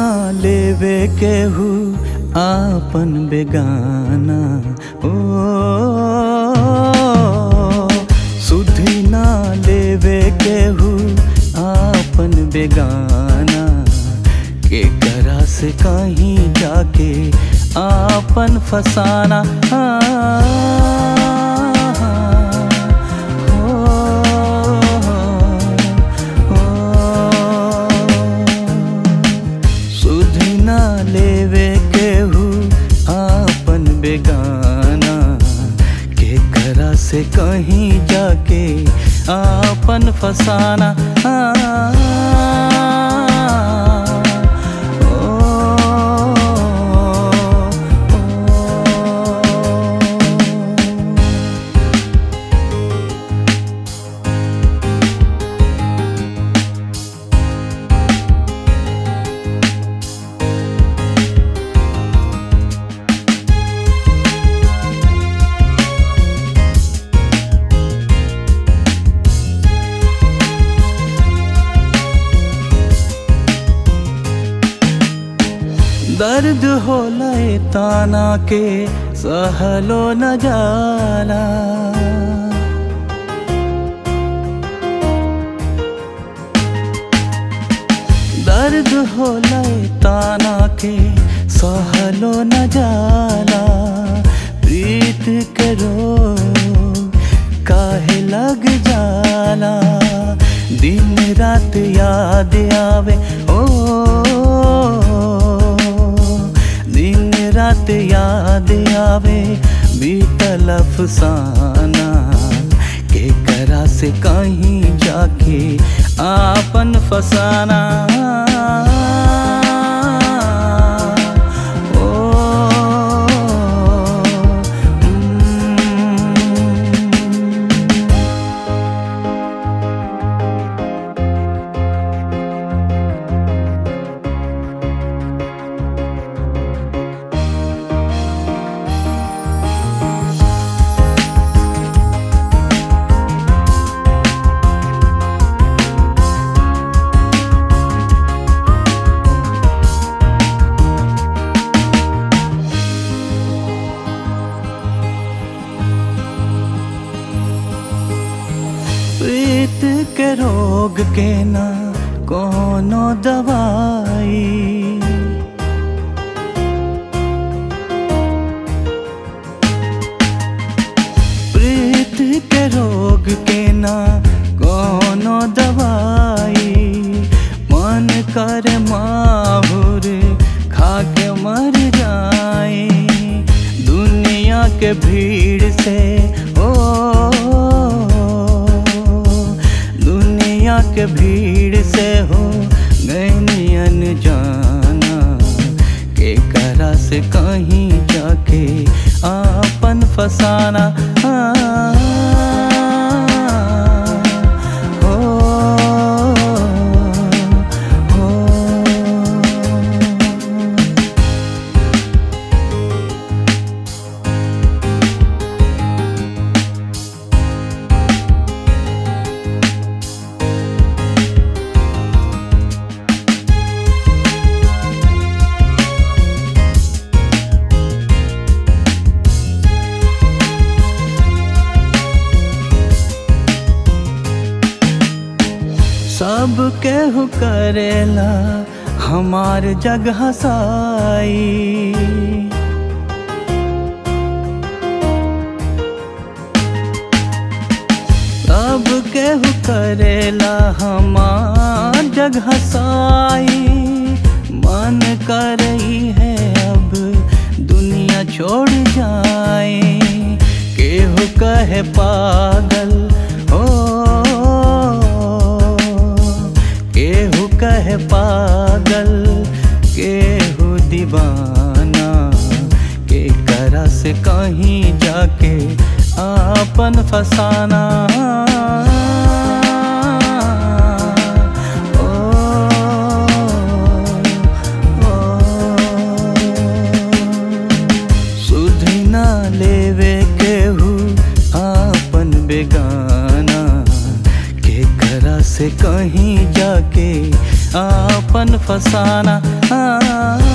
लेवे केहू आपन बेगाना ओ सुधी ना लेवे केहू आपन बेगाना के करा से कहीं जाके आपन फसाना सुधी ना लेवे केहू आपन बेगाना के करा से कहीं जाके आपन फसाना दर्द होला ए ताना के सहलो न जाला दर्द होला ए ताना के सहलो न जाला प्रीत करो काहे लग जाला दिन रात याद आवे ओ दिन रात याद आवे बीतल अफसाना के करा से कहीं जाके आपन फसाना ओ, mm, प्रीत के रोग के ना कोनो दवाई प्रीत के रोग के ना कोनो दवाई मन कर माहुर खा के मर जाए दुनिया के भीड़ से ओ दुनिया के भीड़ से हो गैनियन जाना के करा से कहीं जाके आपन फसाना हो, हो। सब केहू करेला हमार जगह साई सब केहू करेला हमार जगह साई मन कर रही है अब दुनिया छोड़ जाए केहू कहे पागल हो केहू कहे पागल केहू दीवाना के करा से कहीं जाके आपन फसाना ओ, ओ। सुध ना लेवे केहू आपन बेगाना के करा से कहीं जाके आपन फसाना हाँ